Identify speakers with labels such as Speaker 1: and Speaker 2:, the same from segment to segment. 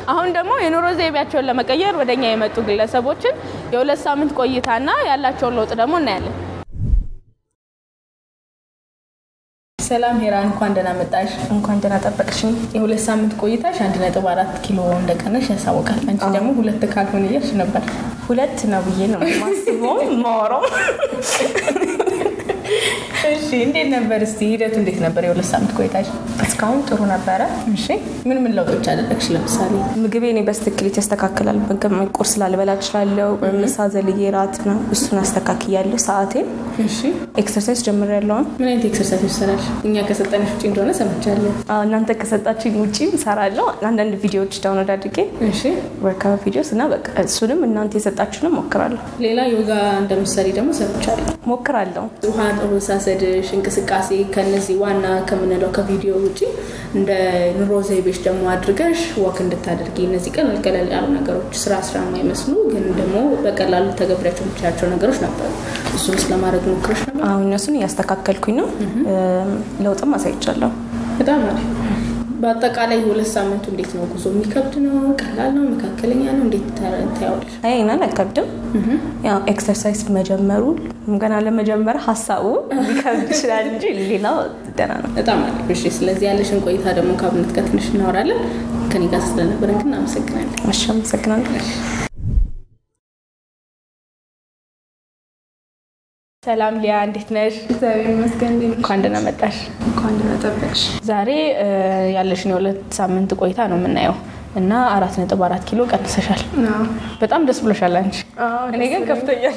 Speaker 1: አሁን ደግሞ የኑሮ ዘይቤያቸውን ለመቀየር ወደኛ የመጡ ግለሰቦችን የሁለት ሳምንት ቆይታና ያላቸውን ለውጥ ደግሞ እናያለን። ሰላም ሄራን፣ እንኳን ደህና መጣሽ።
Speaker 2: እንኳን ደህና ጠበቅሽኝ።
Speaker 1: የሁለት ሳምንት ቆይታሽ አንድ ነጥብ አራት ኪሎ እንደቀነሽ ያሳውቃል። አንቺ ደግሞ ሁለት ካልሆነ እያልሽ ነበር።
Speaker 2: ሁለት ነው ብዬ ነው ማስበው ማወራው።
Speaker 1: እሺ እንዴት ነበር? እስቲ ሂደቱ እንዴት ነበር? የሁለት ሳምንት ቆይታሽ?
Speaker 2: እስካሁን ጥሩ ነበረ።
Speaker 1: እሺ ምን ምን ለውጦች አደረግሽ? ለምሳሌ
Speaker 2: ምግቤ እኔ በስትክክል ይስተካከላል። ምግብ ቁርስ ላልበላ እችላለሁ። ምሳ ዘልዬ ራት ነው እሱን አስተካክያለሁ። ሰዓቴን
Speaker 1: እሺ
Speaker 2: ኤክሰርሳይዝ ጀምሬያለሁ።
Speaker 1: ምን አይነት ኤክሰርሳይዝ ይሰራል? እኛ ከሰጠንሽ ውጭ እንደሆነ ሰምቻለሁ።
Speaker 2: አዎ፣ እናንተ ከሰጣችኝ ውጪ እሰራለሁ። አንዳንድ ቪዲዮዎች ዳውንሎድ አድርጌ
Speaker 1: እሺ
Speaker 2: ወርካውት ቪዲዮስ እና በቃ እሱንም እናንተ የሰጣችሁንም ሞክራለሁ
Speaker 1: ሌላ ዮጋ እንደምትሰሪ ደግሞ ሰምቻለሁ።
Speaker 2: ሞክራለሁ።
Speaker 1: ውሃ አወሳሰድሽ፣ እንቅስቃሴ ከነዚህ ዋና ከምንለው ከቪዲዮ ውጭ እንደ ኑሮ ዘይቤሽ ደግሞ አድርገሽ ወክ እንድታደርጊ እነዚህ ቀለል ቀለል ያሉ ነገሮች ስራ ስራ የማይመስሉ ግን ደግሞ በቀላሉ ተገብሪያቸው የምችላቸው ነገሮች ነበሩ። እሱን ስለማድረግ ሞክረሽ ነበር?
Speaker 2: አሁን እነሱን እያስተካከልኩኝ ነው። ለውጥም አሳይቻለሁ።
Speaker 1: በጣም አሪፍ። በአጠቃላይ ሁለት ሳምንቱ እንዴት ነው ጉዞ? የሚከብድ ነው? ቀላል ነው? መካከለኛ ነው? እንዴት ታያዋለሽ?
Speaker 2: አይ ይናል አይከብድም። ያው ኤክሰርሳይዝ መጀመሩ ገና ለመጀመር ሀሳቡ ሊከብድ ይችላል እንጂ ሌላው ደህና ነው።
Speaker 1: በጣም አሪፍ። እሺ፣ ስለዚህ ያለሽን ቆይታ ደግሞ ከአብነት ጋር ትንሽ እናወራለን። ከኔ ጋር ስለነበረን ግን አመሰግናለን።
Speaker 2: እሺ፣ አመሰግናለሁ።
Speaker 1: ሰላም ሊያ፣ እንዴት ነሽ?
Speaker 3: እግዚአብሔር ይመስገን። እንዴት ነሽ?
Speaker 1: እንኳን ደህና መጣሽ።
Speaker 3: እንኳን ደህና ጠበቅሽ።
Speaker 1: ዛሬ እ፣ ያለሽን የሁለት ሳምንት ቆይታ ነው የምናየው እና አራት ነጥብ አራት ኪሎ ቀንሰሻል።
Speaker 3: አዎ።
Speaker 1: በጣም ደስ ብሎሻል አንቺ።
Speaker 3: አዎ፣
Speaker 1: እኔ ግን
Speaker 3: ደስ
Speaker 1: ከፍቶኛል።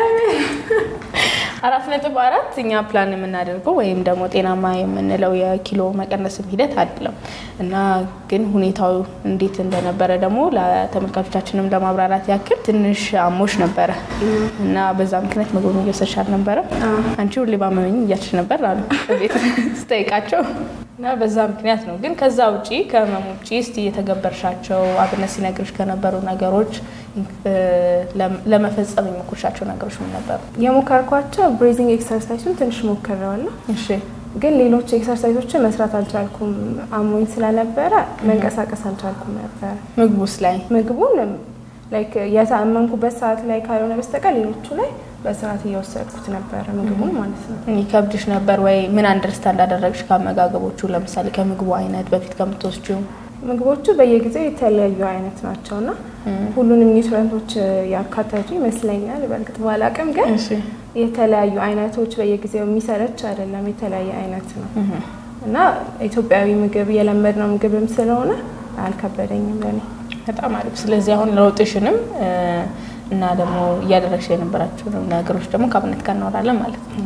Speaker 1: አራት ነጥብ አራት እኛ ፕላን የምናደርገው ወይም ደግሞ ጤናማ የምንለው የኪሎ መቀነስም ሂደት አይደለም እና ግን ሁኔታው እንዴት እንደነበረ ደግሞ ለተመልካቾቻችንም ለማብራራት ያክል ትንሽ አሞሽ ነበረ እና በዛ ምክንያት ምግብ እየወሰድሽ አልነበረም። አንቺ ሁሌ ባመመኝ እያልሽ ነበር አሉ ቤት ስጠይቃቸው እና በዛ ምክንያት ነው። ግን ከዛ ውጪ ከህመም ውጪ እስቲ የተገበርሻቸው አብነት ሲነግርሽ ከነበሩ ነገሮች እ፣ ለመፈጸም የሞከርሻቸው ነገሮች ምን ነበሩ?
Speaker 3: የሞከርኳቸው ብሬዚንግ ኤክሰርሳይሱን ትንሽ ሞክሬዋለሁ፣
Speaker 1: እሺ
Speaker 3: ግን ሌሎች ኤክሰርሳይሶችን መስራት አልቻልኩም። አሞኝ ስለነበረ መንቀሳቀስ አልቻልኩም ነበረ።
Speaker 1: ምግቡስ ላይ
Speaker 3: ምግቡን ላይክ የታመምኩበት ሰዓት ላይ ካልሆነ በስተቀር ሌሎቹ ላይ በስርዓት እየወሰድኩት ነበረ ምግቡን ማለት ነው።
Speaker 1: ይከብድሽ ነበር ወይ? ምን አንደርስታንድ አደረግሽ ከአመጋገቦቹ? ለምሳሌ ከምግቡ አይነት በፊት ከምትወስጂው
Speaker 3: ምግቦቹ በየጊዜው የተለያዩ አይነት ናቸው እና ሁሉንም ኒውትረንቶች ያካተቱ ይመስለኛል። በእርግጥ ባላቅም ግን የተለያዩ አይነቶች በየጊዜው የሚሰለች አይደለም፣ የተለያየ አይነት ነው እና ኢትዮጵያዊ ምግብ የለመድነው ምግብም ስለሆነ አልከበደኝም ለኔ።
Speaker 1: በጣም አሪፍ። ስለዚህ አሁን ለውጥሽንም እ፣ እና ደግሞ እያደረግሽ የነበራቸውን ነገሮች ደግሞ ከአብነት ጋር እናወራለን ማለት ነው።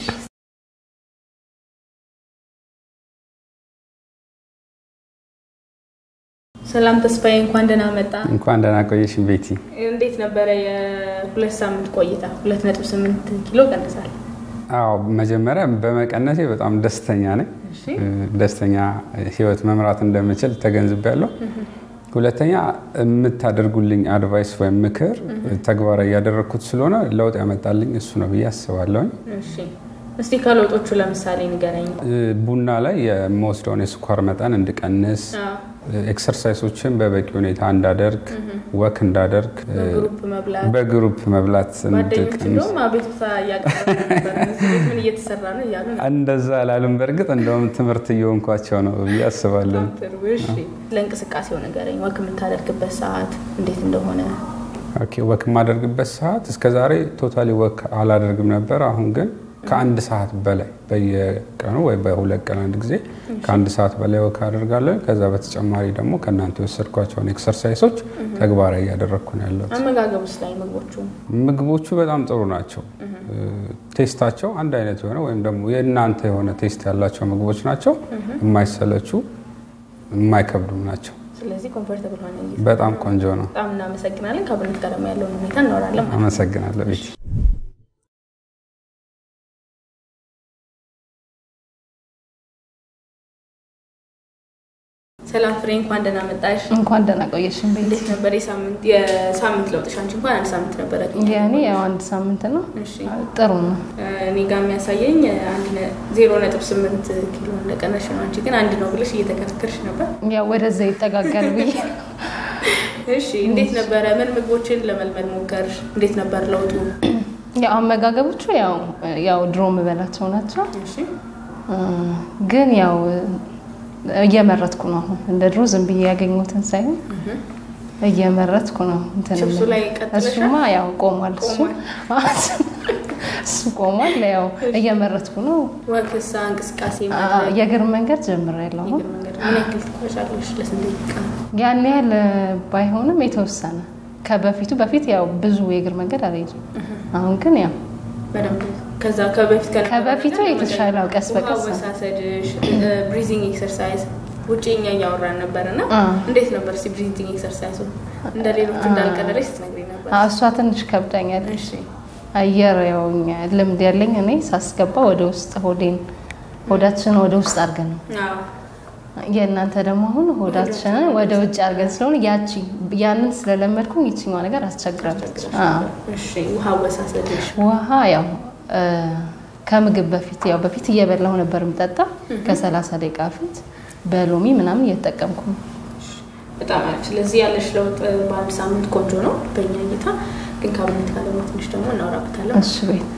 Speaker 1: ሰላም ተስፋዬ፣ እንኳን ደህና መጣ።
Speaker 4: እንኳን ደህና ቆየሽ ቤቲ።
Speaker 1: እንዴት ነበረ የሁለት ሳምንት ቆይታ? ሁለት ነጥብ ስምንት ኪሎ ቀንሳል።
Speaker 4: አዎ መጀመሪያ በመቀነሴ በጣም ደስተኛ ነኝ። ደስተኛ ህይወት መምራት እንደምችል ተገንዝቤያለሁ። ሁለተኛ የምታደርጉልኝ አድቫይስ ወይም ምክር ተግባራዊ እያደረግኩት ስለሆነ ለውጥ ያመጣልኝ እሱ ነው ብዬ አስባለሁኝ።
Speaker 1: እሺ እስቲ ከለውጦቹ ለምሳሌ ንገረኝ።
Speaker 4: ቡና ላይ የምወስደውን የስኳር መጠን እንድቀንስ፣ ኤክሰርሳይሶችን በበቂ ሁኔታ እንዳደርግ፣ ወክ እንዳደርግ፣
Speaker 1: በግሩፕ መብላት
Speaker 4: በግሩፕ መብላት
Speaker 1: ጓደኞች
Speaker 4: እንድቀንስ
Speaker 1: እንደውም አቤቱታ እያቀረቡ ነበር። እዚህ ቤት ምን እየተሰራ ነው እያሉ ነው።
Speaker 4: እንደዛ አላሉም። በእርግጥ እንደውም ትምህርት እየሆንኳቸው ነው ብዬ አስባለሁ።
Speaker 1: ጥሩ። እሺ ለእንቅስቃሴው ንገረኝ። ወክ የምታደርግበት ሰዓት እንዴት እንደሆነ።
Speaker 4: ኦኬ ወክ የማደርግበት ሰዓት እስከዛሬ ቶታሊ ወክ አላደርግም ነበር። አሁን ግን ከአንድ ሰዓት በላይ በየቀኑ ወይ በሁለት ቀን አንድ ጊዜ ከአንድ ሰዓት በላይ ወክ አደርጋለሁ። ከዛ በተጨማሪ ደግሞ ከእናንተ የወሰድኳቸውን ኤክሰርሳይሶች ተግባራዊ እያደረግኩ ነው ያለሁት።
Speaker 1: አመጋገብ ውስጥ ላይ ምግቦቹ
Speaker 4: ምግቦቹ በጣም ጥሩ ናቸው። ቴስታቸው አንድ አይነት የሆነ ወይም ደግሞ የእናንተ የሆነ ቴስት ያላቸው ምግቦች ናቸው። የማይሰለቹ የማይከብዱም ናቸው።
Speaker 1: ስለዚህ ኮምፎርተብል ሆነ
Speaker 4: በጣም ቆንጆ ነው።
Speaker 1: በጣም እናመሰግናለን። ከአብነት ጋር ደግሞ ያለውን ሁኔታ እናወራለን ማለት ነው።
Speaker 4: አመሰግናለሁ ቤቲ።
Speaker 1: ሰላም ፍሬ፣ እንኳን ደህና መጣሽ።
Speaker 5: እንኳን ደህና ቆየሽን ቤት።
Speaker 1: እንዴት ነበር የሳምንት የሳምንት ለውጥሽ? አንቺ እንኳን አንድ ሳምንት ነበረ።
Speaker 5: የእኔ ያው አንድ ሳምንት ነው።
Speaker 1: እሺ
Speaker 5: ጥሩ ነው።
Speaker 1: እኔ ጋር የሚያሳየኝ አንድ ነ- ዜሮ ነጥብ ስምንት ኪሎ እንደቀነሽ ነው። አንቺ ግን አንድ ነው ብለሽ እየተከራከርሽ ነበር።
Speaker 5: ያው ወደዛ ይጠጋጋል ብዬ
Speaker 1: እሺ እንዴት ነበረ? ምን ምግቦችን ለመልመድ ሞከር? እንዴት ነበር ለውጡ?
Speaker 5: ያው አመጋገቦቹ ያው ያው ድሮ የምበላቸው ናቸው።
Speaker 1: እሺ
Speaker 5: እ፣ ግን ያው እየመረጥኩ ነው አሁን እንደ ድሮ ዝም ብዬ ያገኙትን ሳይሆን እየመረጥኩ ነው እንትን
Speaker 1: ችብሱ
Speaker 5: የምለው።
Speaker 1: ላይ ቀጥለሻል?
Speaker 5: እሱማ ያው ቆሟል። እሱ እሱ ቆሟል። ያው እየመረጥኩ ነው።
Speaker 1: ወክሳ እንቅስቃሴ
Speaker 5: አ-
Speaker 1: ማድረግ
Speaker 5: የእግር መንገድ ጀምሬያለሁ አሁን
Speaker 1: የእግር መንገድ ምን ያክል ትጓዣለሽ? ለስንት ደቂቃ?
Speaker 5: ያን ያህል ባይሆንም የተወሰነ ከበፊቱ በፊት ያው ብዙ የእግር መንገድ አልሄድም። አሁን ግን ያው
Speaker 1: በደንብ ከዛ ከበፊት ከነበረው
Speaker 5: ከበፊቱ
Speaker 1: ነገር
Speaker 5: የተሻለ
Speaker 1: ለመደገፍ
Speaker 5: ቀስ በቀስ
Speaker 1: ውሃ አወሳሰድሽ፣ ብሪዚንግ ኤክሰርሳይዝ ውጭ እኛ እያወራን ነበር እና
Speaker 5: አ።
Speaker 1: እንዴት ነበር እስኪ ብሪዚንግ ኤክሰርሳይዙ እንደ ሌሎቹ እንዳልቀለለሽ ስትነግሪኝ ነበር።
Speaker 5: አ፣ እሷ ትንሽ ከብዳኛል።
Speaker 1: እሺ
Speaker 5: አየር ያው እኛ ልምድ ያለኝ እኔ ሳስገባ ወደ ውስጥ ሆዴን ሆዳችንን ወደ ውስጥ አድርገን ነው።
Speaker 1: አዎ
Speaker 5: የእናንተ ደግሞ አሁን ሆዳችንን ወደ ውጭ አድርገን ስለሆነ ያቺ ያንን ስለለመድኩኝ ይችኛዋ ነገር አስቸግራለች። አዎ።
Speaker 1: እሺ ውሃ አወሳሰድሽ
Speaker 5: ውሃ ያው እ፣ ከምግብ በፊት ያው በፊት እየበላሁ ነበር የምጠጣ ከሰላሳ ደቂቃ በፊት በሎሚ ምናምን እየተጠቀምኩ ነው።
Speaker 1: በጣም አሪፍ። ስለዚህ ያለሽ ለውጥ በአንድ ሳምንት ቆንጆ ነው በእኛ እይታ። ግን ከአብነት ጋር ደግሞ ትንሽ ደግሞ እናወራበታለን።
Speaker 5: እሺ ቤት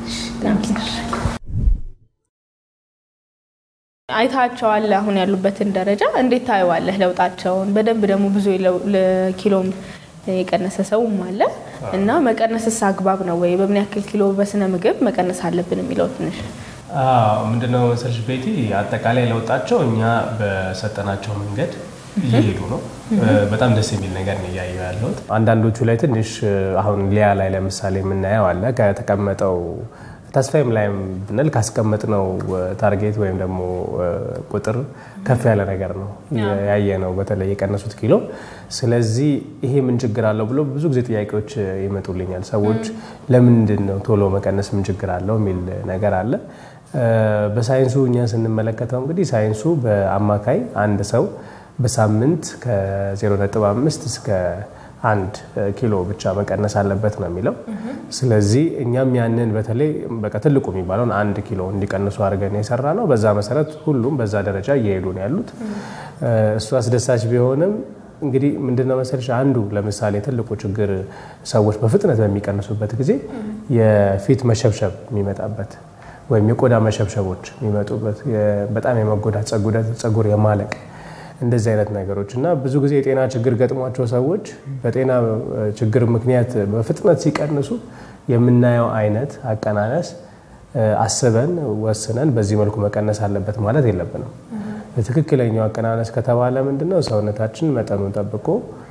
Speaker 1: አይታቸዋል አሁን ያሉበትን ደረጃ እንዴት ታየዋለህ? ለውጣቸውን በደንብ ደግሞ ብዙ የለው- ለኪሎም የቀነሰ ሰውም አለ እና መቀነስስ አግባብ ነው ወይ? በምን ያክል ኪሎ በስነ ምግብ መቀነስ አለብን የሚለው ትንሽ
Speaker 6: አዎ፣ ምንድነው መሰልሽ ቤቲ፣ አጠቃላይ ለውጣቸው እኛ በሰጠናቸው መንገድ እየሄዱ ነው። በጣም ደስ የሚል ነገር ነው እያየሁ ያለሁት። አንዳንዶቹ ላይ ትንሽ አሁን ሊያ ላይ ለምሳሌ የምናየው አለ ከተቀመጠው ተስፋዬም ላይም ብንል ካስቀመጥነው ታርጌት ወይም ደግሞ ቁጥር ከፍ ያለ ነገር ነው ያየ ነው፣ በተለይ የቀነሱት ኪሎ። ስለዚህ ይሄ ምን ችግር አለው ብሎ ብዙ ጊዜ ጥያቄዎች ይመጡልኛል። ሰዎች ለምንድን ነው ቶሎ መቀነስ ምን ችግር አለው የሚል ነገር አለ። በሳይንሱ እኛ ስንመለከተው እንግዲህ ሳይንሱ በአማካይ አንድ ሰው በሳምንት ከ0.5 እስከ አንድ ኪሎ ብቻ መቀነስ አለበት ነው የሚለው። ስለዚህ እኛም ያንን በተለይ በቃ ትልቁ የሚባለውን አንድ ኪሎ እንዲቀንሱ አድርገን የሰራ ነው። በዛ መሰረት ሁሉም በዛ ደረጃ እየሄዱ ነው ያሉት። እሱ አስደሳች ቢሆንም እንግዲህ ምንድነው መሰለሽ አንዱ ለምሳሌ ትልቁ ችግር ሰዎች በፍጥነት በሚቀንሱበት ጊዜ የፊት መሸብሸብ የሚመጣበት ወይም የቆዳ መሸብሸቦች የሚመጡበት በጣም የመጎዳት ጸጉር የማለቅ እንደዚህ አይነት ነገሮች እና ብዙ ጊዜ የጤና ችግር ገጥሟቸው ሰዎች በጤና ችግር ምክንያት በፍጥነት ሲቀንሱ የምናየው አይነት አቀናነስ አስበን ወስነን በዚህ መልኩ መቀነስ አለበት ማለት የለብንም። ትክክለኛው አቀናነስ ከተባለ ምንድነው ሰውነታችን መጠኑን ጠብቆ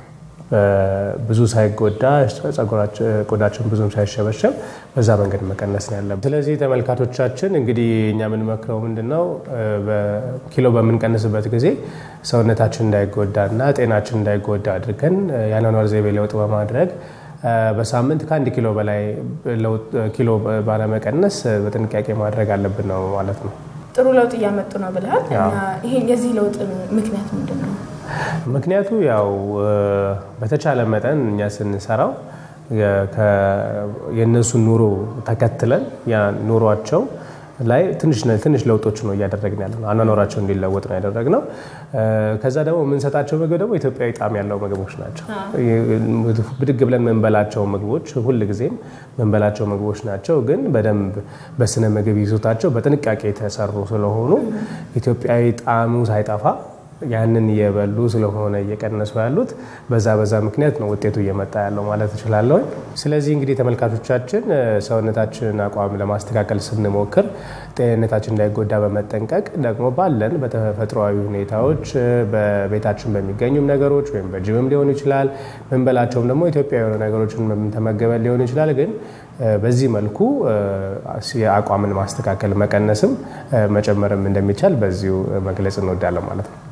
Speaker 6: ብዙ ሳይጎዳ ቆዳችን ብዙም ሳይሸበሸብ በዛ መንገድ መቀነስ ነው ያለብን። ስለዚህ ተመልካቾቻችን እንግዲህ እኛ የምንመክረው ምንድነው ኪሎ በምንቀንስበት ጊዜ ሰውነታችን እንዳይጎዳና ጤናችን እንዳይጎዳ አድርገን የአኗኗር ዘይቤ ለውጥ በማድረግ በሳምንት ከአንድ ኪሎ በላይ ኪሎ ባለመቀነስ በጥንቃቄ ማድረግ አለብን ነው ማለት ነው።
Speaker 1: ጥሩ ለውጥ እያመጡ ነው ብለሃል። እና ይሄ የዚህ ለውጥ ምክንያት ምንድን ነው?
Speaker 6: ምክንያቱ ያው በተቻለ መጠን እኛ ስንሰራው የእነሱን ኑሮ ተከትለን ያ ኑሯቸው ላይ ትንሽ ለውጦች ነው እያደረግን ያለ ነው። አኗኗራቸው እንዲለወጥ ነው ያደረግነው። ከዛ ደግሞ የምንሰጣቸው ምግብ ደግሞ ኢትዮጵያዊ ጣዕም ያለው ምግቦች ናቸው። ብድግ ብለን መንበላቸው ምግቦች ሁልጊዜም መንበላቸው ምግቦች ናቸው። ግን በደንብ በስነ ምግብ ይዞታቸው በጥንቃቄ የተሰሩ ስለሆኑ ኢትዮጵያዊ ጣዕሙ ሳይጠፋ ያንን እየበሉ ስለሆነ እየቀነሱ ያሉት በዛ በዛ ምክንያት ነው ውጤቱ እየመጣ ያለው ማለት እችላለሁ። ስለዚህ እንግዲህ ተመልካቾቻችን ሰውነታችንን አቋም ለማስተካከል ስንሞክር ጤንነታችን እንዳይጎዳ በመጠንቀቅ ደግሞ ባለን በተፈጥሯዊ ሁኔታዎች በቤታችን በሚገኙም ነገሮች ወይም በጅምም ሊሆን ይችላል ምንበላቸውም ደግሞ ኢትዮጵያ የሆኑ ነገሮችን ተመገበን ሊሆን ይችላል ግን በዚህ መልኩ የአቋምን ማስተካከል መቀነስም መጨመርም እንደሚቻል በዚሁ መግለጽ እንወዳለን ማለት ነው።